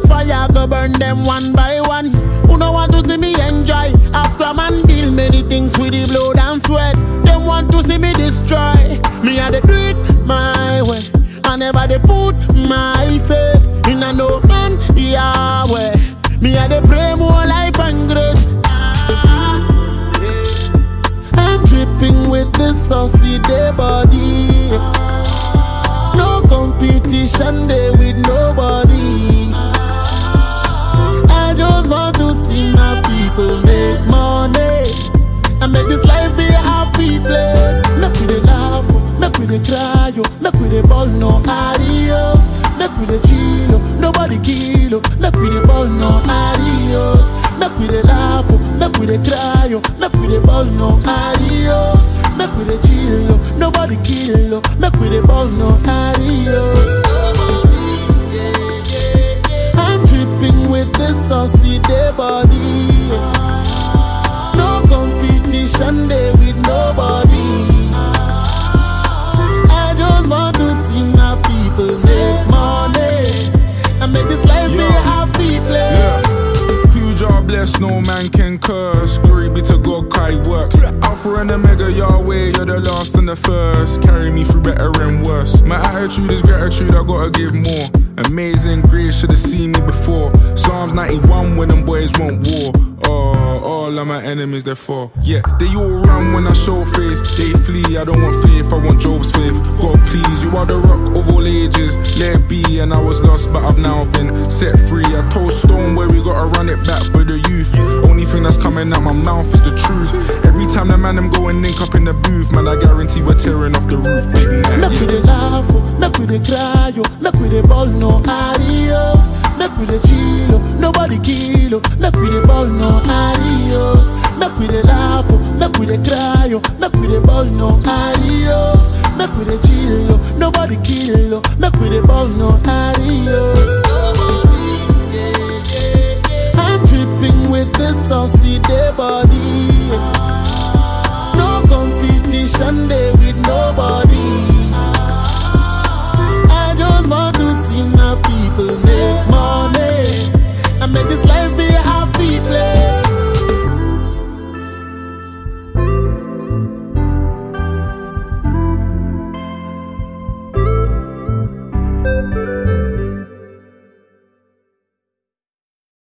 this fire go burn them one by one. Who no want to see me enjoy? After man deal many things with the blood and sweat. Them want to see me destroy. Me I dey do it my way. I never dey put my faith in a no man Yahweh. Me I dey pray more life and grace. Ah, yeah. I'm dripping with this saucy day body. No competition day with nobody. I just want to see my people make money and make this life be a happy place. Make we dey laugh, oh, make we dey cry, oh, make we dey ball no adios. Make we dey chill, oh, nobody kill, oh, make we dey ball no adios. Make we dey laugh, oh, make we dey cry, oh, make we dey ball no adios. Make we dey chill, oh, nobody kill, oh, make we dey ball no adios. I'm dripping with this saucy day body. No competition day with nobody. I just want to see my people make money and make this life be a happy place. Yeah. Who jar bless, no man can curse. Glory be to God, Kai works. Alpha and Omega, Yahweh, you're the last and the first. Carry me through better and worse. My attitude is gratitude, I gotta give more. Amazing grace, should've seen me before. Psalms 91 when them boys want war. Oh, all of my enemies, they're for. Yeah, they all run when I show face. They flee, I don't want faith, I want Job's faith. God, please, you are the rock of all ages. Let it be, and I was lost, but I've now been set free. I told Stone where we gotta run it back for the youth. Only thing that's coming out my mouth is the truth. Every time the man them go and link up in the booth, man, I guarantee we're tearing off the roof. Big man, Make we yeah. dey laugh, oh, make we dey cry, oh, make we dey ball no adios. Make we dey chill, oh, nobody kill, oh, make we dey ball no adios. Make we dey laugh, oh, make we dey cry, oh, make we dey ball no adios. Make we dey chill, oh, nobody kill, oh, make we dey ball no adios. I'm dripping with this saucy day body. No competition day